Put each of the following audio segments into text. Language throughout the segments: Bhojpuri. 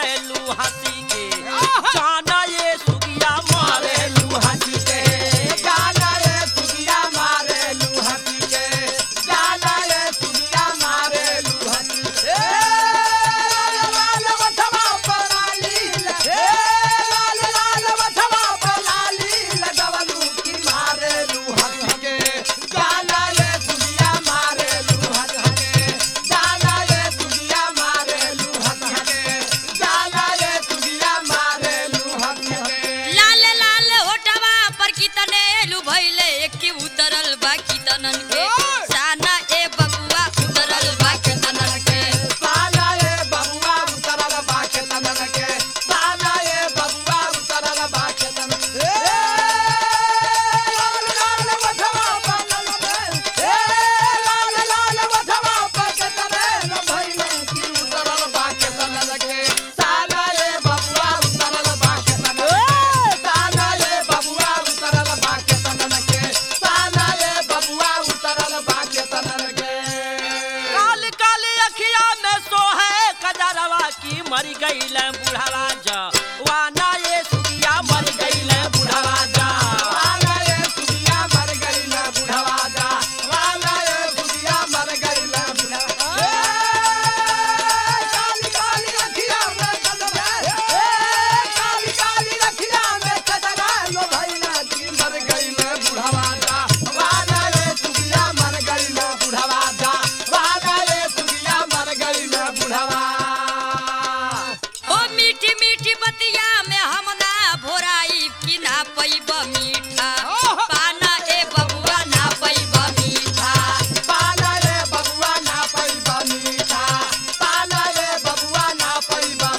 मारेलू हंसी के जाना ये सुगिया मारेलू हंसी के जाना रे सुगिया मारे लुहती के जाना रे सुगिया मारे लुहती के लाल वठवा पर लाली ए लाल लाल वठवा पर लाली लगवलू की मारे लुहती के जाना रे सुगिया मारे लुहती के जाना रे सुगिया मारे लुहती के जाना रे सुगिया मारे लुहती के लाल लाल होठवा पर कितने लुभैले एकी उतरल बा कितनन के साना ए बबुआ उतरल बा कितनन के साना ये बबुआ उतरल बाके तनन के साना ये बबुआ उतरल बाके तनन के लाल लाल वठवा पनन में ए लाल लाल वठवा पके तनन भइले की उतरल बाके तनन के साना ये बबुआ उतरल बाके तनन साना ये बबुआ उतरल बाके तनन के साना ये बबुआ उतरल बाके तनन के काल काल अखिया में सोहे कजरवा की मर गईल बुढ़ावा जा वाना ये सुगिया मर गईल बुढ़ावा जा वाला ये सुगिया मर गई ना बुढ़वा जा वाला ये सुगिया मर गई ना बुढ़वा ए काली काली रखिया में कदरा ए काली काली रखिया में कदरा लो भाई ना की मर गई ना बुढ़वा जा वाला ये सुगिया मर गई ना बुढ़वा जा वाला ये सुगिया मर गई ना बुढ़वा ओ मीठी मीठी बतिया में हम ना भोराई कि ना पैब मीठा पाना ए बबुआ ना पैब मीठा पाला रे बबुआ ना पैबा मीठा पाला रे बबुआ ना पैबा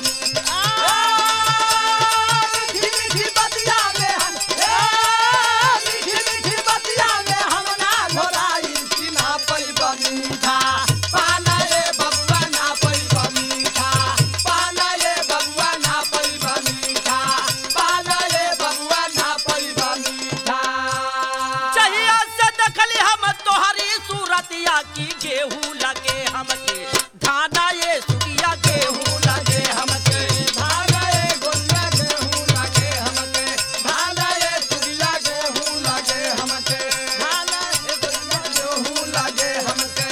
मीठी मीठी बतिया में हम ए मीठी मीठी बतिया में हम ना घोराई कि ना पैबा मीठा पाला रे बबुआ ना पैबा मीठा पाला रे बबुआ ना पैबा मीठा पाला रे बबुआ ना पैबा मीठा चहिया से देखली हम तोहरी सूरतिया की गेहूं लगे हमके धाना ये सुगिया गेहूं लगे हमके धागा ए गोलिया गेहूं लागे हमके धागा ए सुगिया गेहूं लागे हमके धागा ए गोलिया गेहूं लागे हमके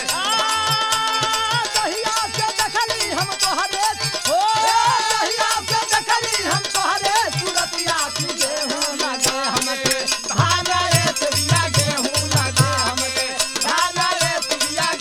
दहिया से देखली हम तोहरे ओ दहिया से देखली हम तोहरे सूरतिया की गेहूं लागे हमके धागा ए सुगिया गेहूं लागे हमके धागा ए सुगिया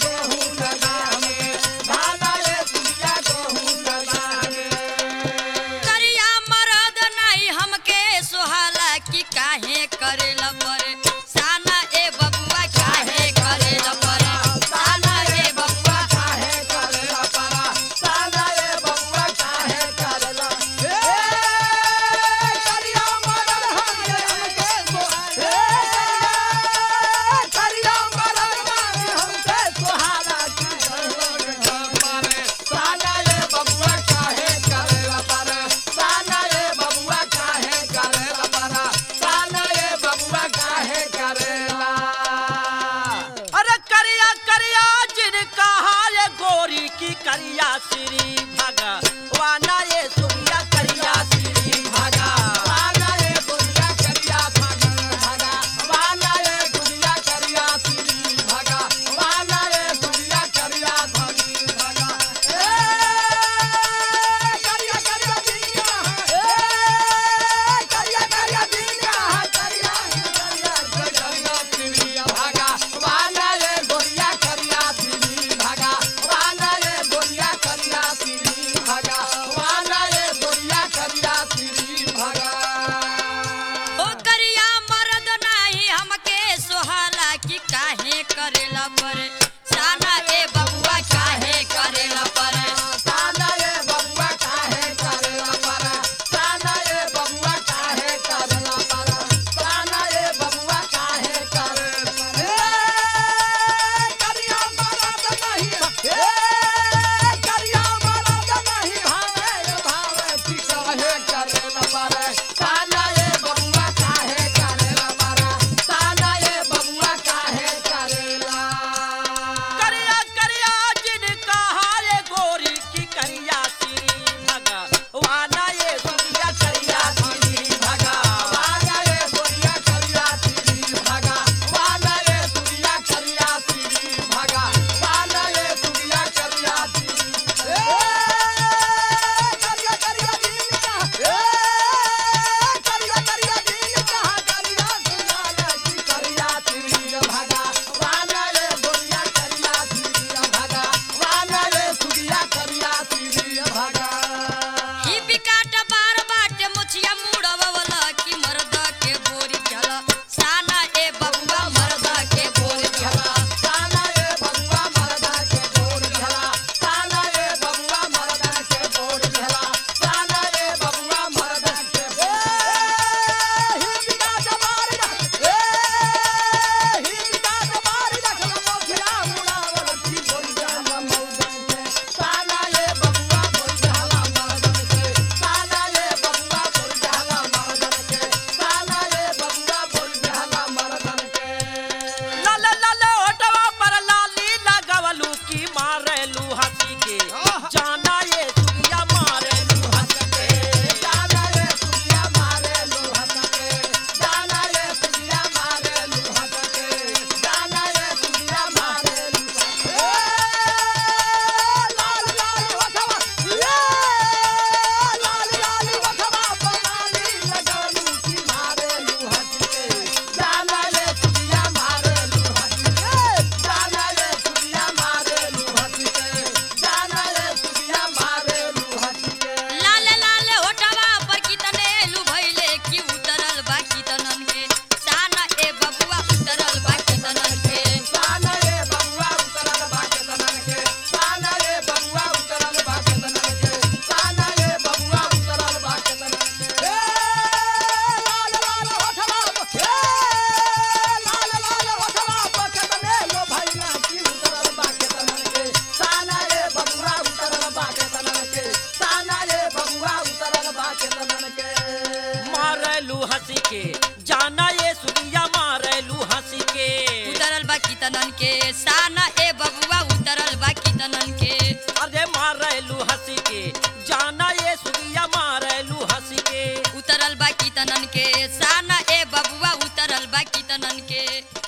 के साना ए बबुआ उतरल बा कितनन के अरे मारेलू हंसी के जाना ये सुगिया मारेलू हंसी के उतरल बा कितनन के साना ए बबुआ उतरल बा कितनन के